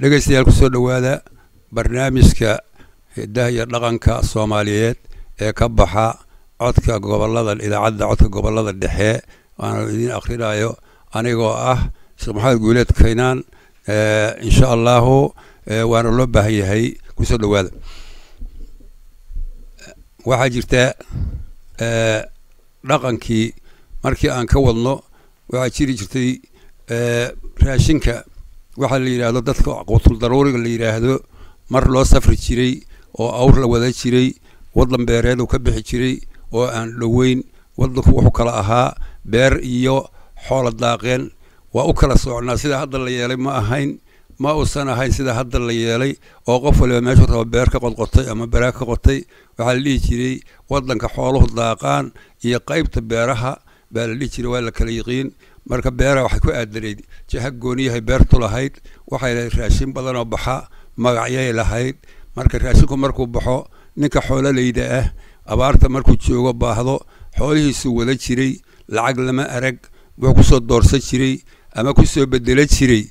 dhegeystayaal kusoo dhowaada barnaamijka hidaha iyo dhaqanka soomaaliyeed ee ka baxa codka gobolada idaacadda codka gobolada dhexe waana idiin akhrinayo anigoo ah sheekh maxamed guuleed kaynaan insha allahu waana loo baahan yahay kusoo dhowaada waxaa jirta dhaqankii markii aan ka wadno waxaa jiri jirtay raashinka waxaa la yidhaahdo dadka qutul daruuriga la yidhaahdo mar loo safri jiray oo awr la wada jiray waddan beereed uu ka bixi jiray oo aan dhoweyn waddanku wuxuu kala ahaa beer iyo xoola daaqeen waa u kala socnaa sida hadda la yeelay ma ahayn ma uusan ahayn sida hadda la yeelay oo qof waliba meeshuu raba beer ka qodqotay ama baraag ka qotay waxaa la dhihi jiray waddanka xooluhu daaqaan iyo qaybta beeraha baa la dhihi jiray waa la kala yiqiin marka beeraha waxay ku aadanayd jaha gooniyahay beertu lahayd waxay lahayd raashin badan oo baxa magacyay lahayd marka raashinku markuu baxo ninka xoololayda ah abaarta markuu joogo baahdo xoolihiisuu wada jiray lacag lama arag wuxuu kusoo doorsan jiray ama kusoo bedelo jiray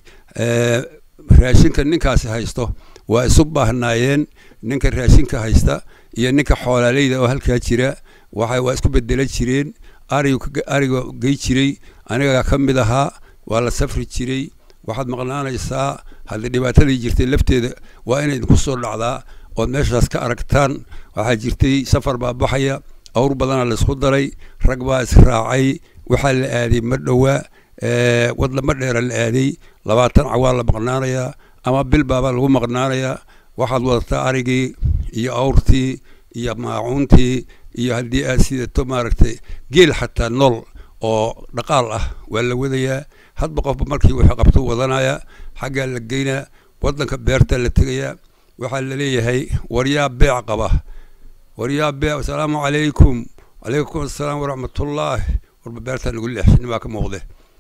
raashinka ninkaasi haysto waa isu baahnaayeen ninka raashinka haysta iyo ninka xoolaaleyda oo halkaa jira waxay waa isku bedelo jireen ariga gey jiray aniga ka mid ahaa waa la safri jiray waxaad maqnaanaysaa haddii dhibaatadii jirtay lafteeda waa inay idinku soo dhacdaa ood meeshaas ka aragtaan waxaa jirtay safar baa baxaya awr badana laysku daray rag baa israacay waxaa la aaday ma dhowaa wadlama dheera la aaday labaatan cawaa la maqnaanayaa ama bil baabaa lagu maqnaanayaa waxaad wadataa arigii iyo awrtii iyo maacuuntii iyo haddii aad sidato maaragtay geel xataa nool oo dhaqaal ah waa la wadayaa hadba qofba markii wuxuu qabto wadanaya xaggaa la geynaa waddanka beerta la tegayaa waxaa la leeyahay waryaa beec qaba waryaa beec asalaamu calaykum calaykum assalaam waraxmatullaah warba beertaa nagu leexshin baa ka muuqde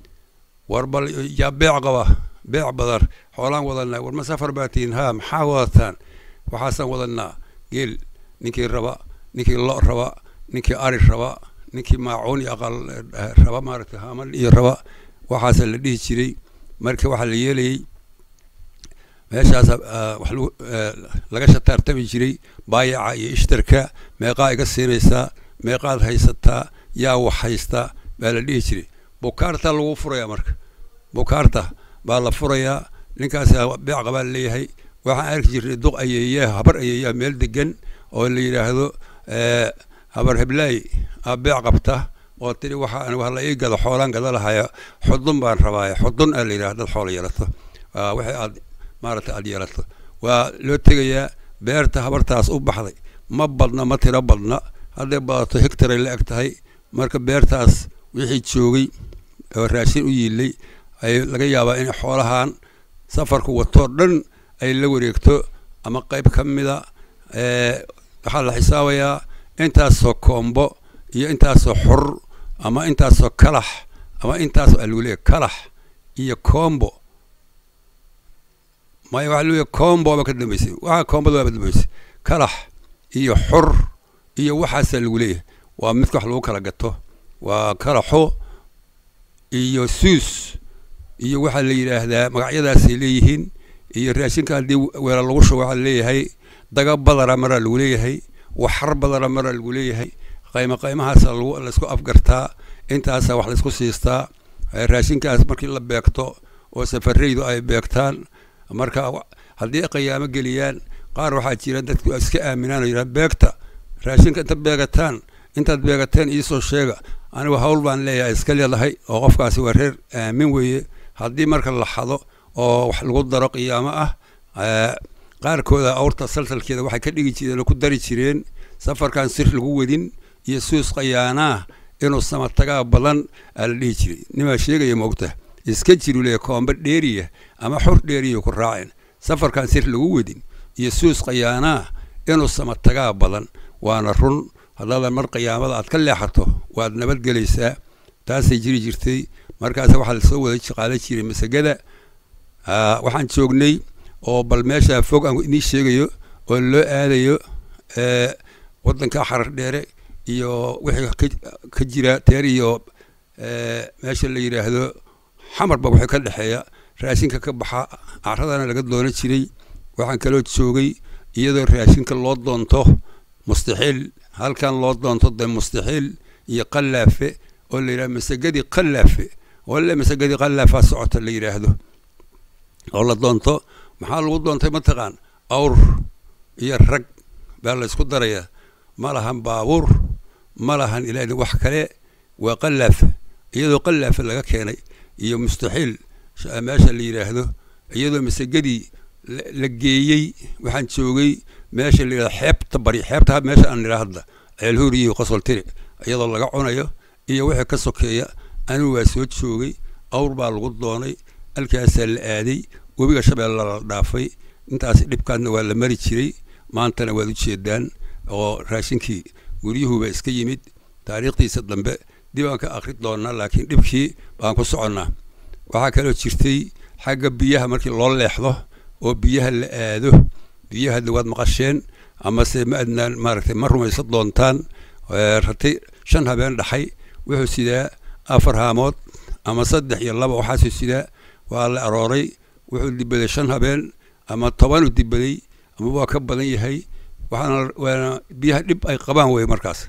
war bal yaa beec qaba beec badar xoolaan wadanaa war ma safar baa tihiin haa maxaa wadataan waxaasaan wadanaa geel ninkii raba ninkii lo raba ninkii ari raba ninkii maacuun iyo aqal raba maaragtay haman iyo raba waxaasa la dhihi jiray marka waxaa la yeelayay meeshaas wax laga shataartami jiray baayaca iyo ishtarka meeqaa iga siinaysaa meeqaad haysataa yaa wax haystaa baa la dhihi jiray bukaarta lagu furayaa marka bukaarta baa la furayaa ninkaas beec qabaa leeyahay waxaan arki jirnay duq ayeeyaa habar ayeeyaa meel degan oo la yidhaahdo habar heblaay aa beec qabta oo tiri waxa anigu hala ii gado xoolaan gada lahaya xudun baan rabaaye xudun aa la yidhaha dad xoola yeelato wixii aad maaragtay aad yeelato waa loo tegayaa beerta habartaas u baxday ma badna ma tiro badna hadday badato hectaray la eg tahay marka beertaas wixii joogay oo raashin u yiilay ay laga yaabaa in xoolahan safarku watoo dhan ay la wareegto ama qayb ka mida waxaa la xisaabayaa intaasoo koombo iyo intaasoo xor ama intaasoo kalax ama intaasoo aluuleya kalax iyo koombo maya waxa leeyahay koombo aba ka dambeysay waxa koombada waaba dambeysay kalax iyo xor iyo waxaasaa lagu leeyahay waa midka wax lagu kala gato waa kalaxo iyo suus iyo waxaa la yidhaahdaa magacyadaasay leeyihiin iyo raashinka haddii weela lagu shubo waxaa leeyahay daga badara maraa lagu leeyahay waxar badara maraa lagu leeyahay qaymo qaymahaasa laysku afgartaa intaasa wax laysku siistaa raashinkaas markii la beegto oo safaraydu ay beegtaan marka haddii qiyaamo geliyaan qaar waxaa jira dadku iska aaminaan oo yidhaha beegta raashinka inta beegataan intaad beegateen iisoo sheega anigu hawl baan leeyahay iska leedahay oo qofkaasi waa reer aamin weeye haddii marka la xado oo wax lagu daro qiyaamo ah qaarkooda awrta salsalkeeda waxay ka dhigi jireen oo ku dari jireen safarkan sir lagu wadin iyo suus qayaanaa inuu samatagaa badan aa la dhihi jiray nimaa sheegaya moogta iska jiru leeya koomba dheeriya ama xor dheeriya ku raaceen safarkan sir lagu wadin iyo suus qayaanaa inuu samatagaa badan waana run haddaadan mar qiyaamada aad ka leexato waad nabadgelaysaa taasay jiri jirtay markaas waxaa lasoo wada shaqaala jiray masagada waxaan joognay oo bal meesha fog aan idiin sheegayo oo loo aadayo waddanka xarar dheere iyo wixii ka jira teer iyo meesha la yidhaahdo xamarba waxay ka dhexeeya raashinka ka baxa caradana laga doono jiray waxaan kaloo joogay iyadoo raashinka loo doonto mustaxiil halkan loo doonto de mustaxiil iyo qallaafe oo la yidhahdo masagadii qallaafe walle masagadii qallaafaa socota la yidhaahdo oo la doonto maxaa lagu doontay mataqaan awr iyo rag baa la ysku darayaa ma lahan baabuur ma lahan ilaa wax kale waa qallaafe iyadoo qallaafe laga keenay iyo mustaxiil meesha la yidhaahdo iyadoo masagadii la geeyey waxaan joogay meesha la yidhahdo xeebta bari xeebta meesha aan nidhaa hadda ceelhuur iyo qosol tiri iyadoo laga cunayo iyo wixii ka sokeeya anigu waa soo joogay awr baa lagu doonay halkaasaa la aaday webiga shabeella la dhaafay intaas dhibkaadna waa la mari jiray maantana waad u jeedaan oo raashinkii guryuhuba iska yimid taariikhdiisa dambe dib aan ka akri doonaa laakiin dhibkii baan ku soconnaa waxaa kaloo jirtay xagga biyaha markii loo leexdo oo biyaha la aado biyaha de waad maqasheen amase ma adnaan maaragtay ma rumaysan doontaan ratay shan habeen dhaxay wuxuu sidaa afar haamood ama saddex iyo laba waxaasuu sidaa waa la arooray wuxuu dibaday shan habeen ama tobanuu dibaday ama waa ka badan yahay waxaana waana biyaha dhib ay qabaan weye markaas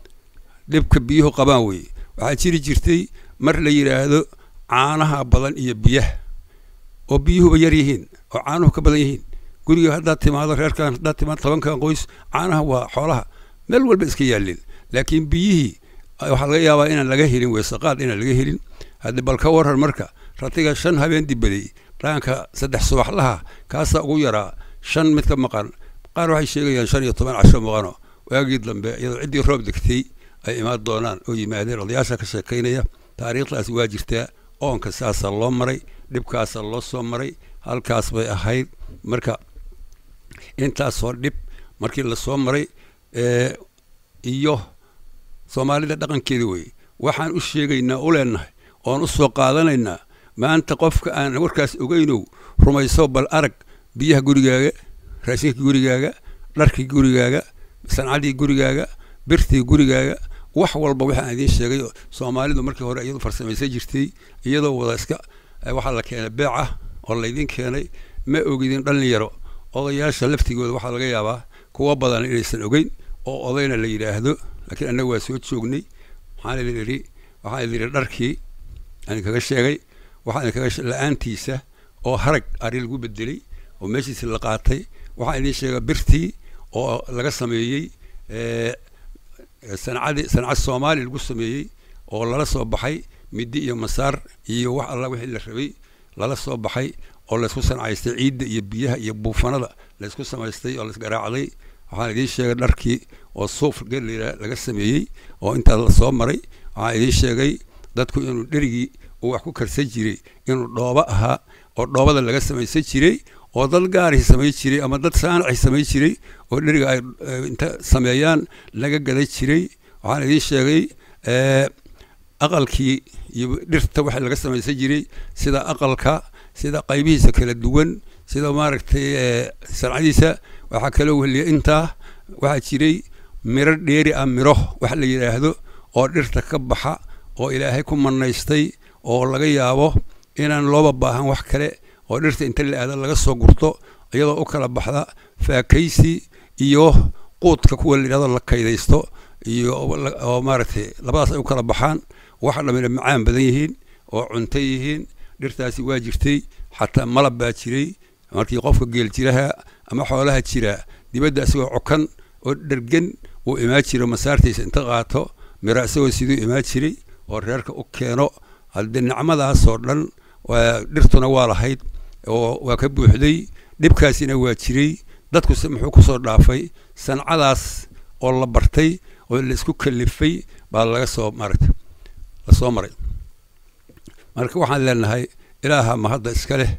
dhibka biyuhu qabaan weye waxaa jiri jirtay mar la yidhaahdo caanaha badan iyo biyaha oo biyuhuba yar yihiin oo caanuhu ka badan yihiin guriga haddaad timaado reerkan haddaad timaado tobankan qoys caanaha waa xoolaha meel walba iska yaalleen laakiin biyihii waxaa laga yaabaa inaan laga helin weesaqaad inaan laga helin haddi bal ka waran marka ratiga shan habeen dibaday dhaanka saddex subaxlaha kaasaa ugu yaraa shan mid ka maqan qaar waxay sheegayaan shan iyo toban casho maqano waagii dambe iyadoo ciddii roob degtay ay imaan doonaan oo yimaadeen odayaasha ka sheekaynaya taariikhdaasi waa jirtaa oonka saasaa loo maray dhibkaasaa loo soo maray halkaas bay ahayd marka intaasoo dhib markii lasoo maray iyo soomaalida dhaqankeeda weye waxaan u sheegaynaa u leenahay oon u soo qaadanaynaa maanta qofka aan warkaas ogeynow rumayso bal arag biyaha gurigaaga raashinkii gurigaaga dharkii gurigaaga sancadii gurigaaga birtii gurigaaga wax walba waxaan idiin sheegay soomaalidu markii hore iyadu farsamaysan jirtay iyadoo wada iska waxaa la keenay beeca oo laydin keenay ma ogidin dhalinyaro odayaasha laftigooda waxaa laga yaabaa kuwa badan inaysan ogeyn oo odayna la yidhaahdo laakiin annaga waa soo joognay waxaan idin idhi waxaan idin idhi dharkii aan kaga sheegay waxaan idin kaga la-aantiisa oo harag ari lagu bedelay oo meeshiisi la qaatay waxaan idin sheega birtii oo laga sameeyey sancadii sancad soomaali lagu sameeyey oo lala soo baxay midi iyo masaar iyo wax alla wixii la rabay lala soo baxay oo laysku sancaystay ciidda iyo biyaha iyo buufanada laysku samaystay oo laisgaraacday waxaan idiin sheegay dharkii oo suuf gelira laga sameeyey oo intaa la soo maray waxaan idiin sheegay dadku inuu dherigii uu wax ku karsan jiray inuu dhoobo ahaa oo dhoobada laga samaysan jiray oo dad gaarihii samay jiray ama dad saanaci samay jiray oo dheriga ay inta sameeyaan laga gada jiray waxaan idiin sheegay aqalkii iyo dhirta waxa laga samaysan jiray sida aqalka sida qaybihiisa kala duwan sida maaragtay sancadiisa waxaa kaloo weliya intaa waxaa jiray miro dheeri ah miro wax la yidhaahdo oo dhirta ka baxa oo ilaahay ku manaystay oo laga yaabo inaan looba baahan wax kale oo dhirta inta la aada laga soo gurto iyadoo u kala baxda faakaysi iyo quudka kuwa la yidhahdo la kaydaysto iyo oo maaragtay labadaas ay u kala baxaan waxa dhamina macaan badan yihiin oo cunto yihiin dhirtaasi waa jirtay xataa malab baa jiray markii qofka geel jiraha ama xoolaha jira dibadda isagoo cokan oo dhergen uu imaan jiro masaartiisa inta qaato miro isagoo siduu imaan jiray oo reerka u keeno haddii nicmadaasoo dhan dhirtuna waa lahayd oo waa ka buuxday dhibkaasina waa jiray dadkuse muxuu ku soo dhaafay sancadaas oo la bartay oo la isku kalifay baa laga soo maaragtay lasoo maray marka waxaan leenahay ilaaha mahadda iska leh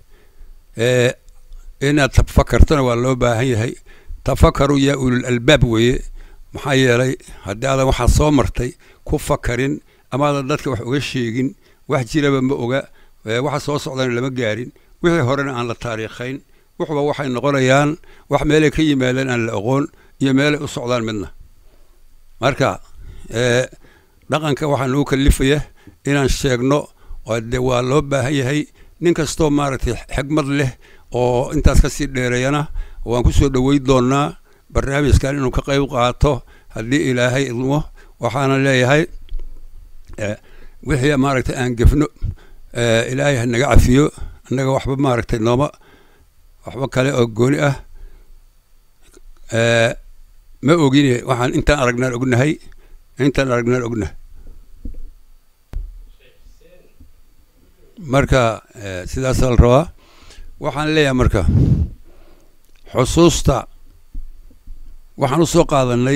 inaad tafakartona waa loo baahan yahay tafakaru yaa ulul albaab weeye maxaa yeelay haddii aadan waxaa soo martay ku fakarin amaadan dadka wax uga sheegin wax jiraba ma oga waxa soo socdana lama gaarin wixii horena aan la taariikhayn wuxuba waxay noqonayaan wax meelay ka yimaadeen aan la aqoon iyo meelay u socdaan midna marka dhaqanka waxaa nagu kalifaya inaan sheegno oo de waa loo baahan yahay nin kastoo maaragtay xigmad leh oo intaas kasii dheereeyana waan ku soo dhoweyn doonaa barnaamijkan inuu ka qayb qaato haddii ilaahay idmo waxaana leeyahay wixii maaragtay aan gefno ilaahay ha naga cafiyo annaga waxba maaragtay nooma waxba kale oo gooni ah ma ogine waxaan intaan aragnaan ognahay intaan aragnaan ognahay marka sidaasaa la rabaa waxaan leeyahay marka xusuusta waxaan u soo qaadanay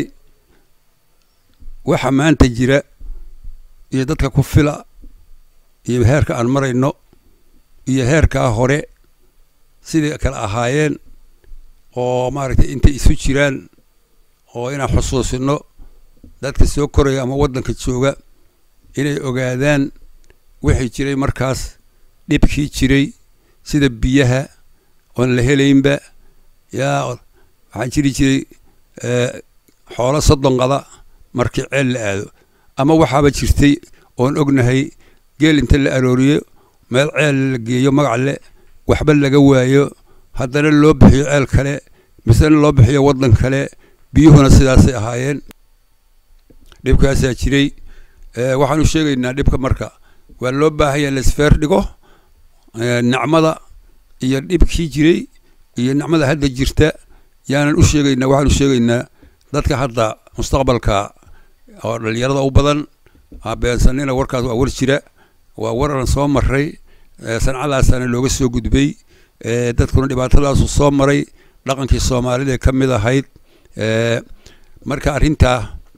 waxa maanta jira iyo dadka ku fila iyo heerka aan marayno iyo heerkaa hore sidai kale ahaayeen oo maaragtay intay isu jiraan oo inaan xusuusino dadka soo koraya ama waddanka jooga inay ogaadaan wixii jiray markaas dhibkii jiray sida biyaha oon la helaynba yaa waxaa jiri jiray xoolo soddon qada markii ceel la aado ama waxaaba jirtay oon ognahay geel inta la arooriyo meel ceel la geeyo magac le waxba laga waayo haddana loo bixiyo ceel kale misena loo bixiyo waddan kale biyuhuna sidaasay ahaayeen dhibkaasaa jiray waxaan u sheegaynaa dhibka marka waa loo baahanya laisfeer dhigo nacmada iyo dhibkii jiray iyo nacmada hadda jirta yaanan u sheegaynaa waxaan u sheegaynaa dadka hadda mustaqbalka oo dhalinyarada u badan beensanina warkaas waa war jira waa war aan soo maray sancadaasaana looga soo gudbay dadkuna dhibaatadaasu soo maray dhaqankii soomaalida ka mid ahayd marka arrintaa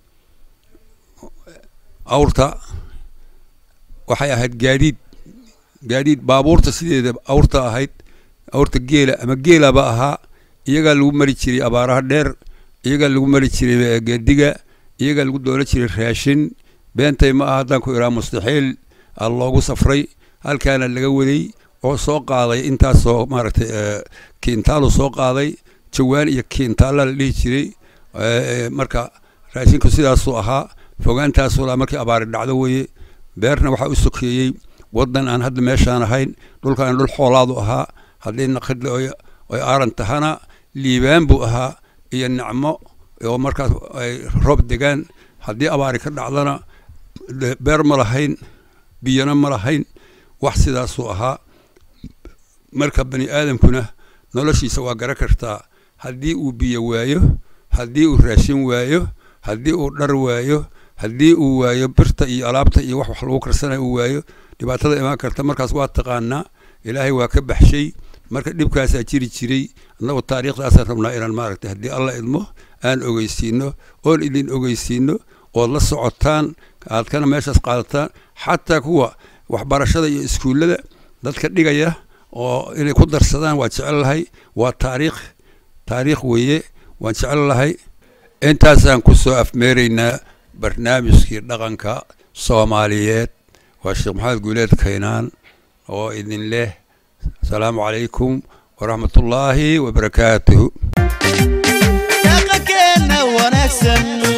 awrta waxay ahayd gaadiid gaadiid baabuurta sideeda awrta ahayd awrta geela ama geelaba ahaa iyagaa lagu mari jiray abaaraha dheer iyagaa lagu mari jiray geediga iyagaa lagu doola jiray raashin beentay ma aha haddaan ku iraa mustaxiil a loogu safray halkaana laga waday oo soo qaaday intaasoo maaragtay kiintaalu soo qaaday jawaan iyo kiintaalla la dhihi jiray marka raashinku sidaasuu ahaa fogaantaasuu lahaa markii abaari dhacdo weeye beerna waxaa u sokeeyey waddan aan hadda meeshaan ahayn dhulkaan dhul xoolaadu ahaa haddii naqidle oy aaran tahana liibaan buu ahaa iyo nacmo oo markaas ay roob degaan haddii abaari ka dhacdana beer ma lahayn biyana ma lahayn wax sidaasuu ahaa marka bani aadamkuna noloshiisa waa gara kartaa haddii uu biyo waayo haddii uu raashin waayo haddii uu dhar waayo haddii uu waayo birta iyo alaabta iyo wax wax lagu karsanayo uu waayo dhibaatada imaan karta markaas waa taqaanaa ilaahay waa ka baxshay marka dhibkaasaa jiri jiray annagu taariikhdaasaan rabnaa inaan maaragtay haddii alla idmo aan ogeysiino oon idin ogeysiino ood la socotaan aad kana meeshaas qaadataan xataa kuwa waxbarashada iyo iskuullada dadka dhigaya oo inay ku darsadaan waa jecel lahay waa taariikh taariikh weeye waan jecel lahay intaasaan ku soo afmeeraynaa barnaamijkii dhaqanka soomaaliyeed waa sheekh maxamed guuleed kaynaan oo idin leh asalaamu calaykum waraxmatullaahi wabarakaatuhu dhaqankeena wanaagsan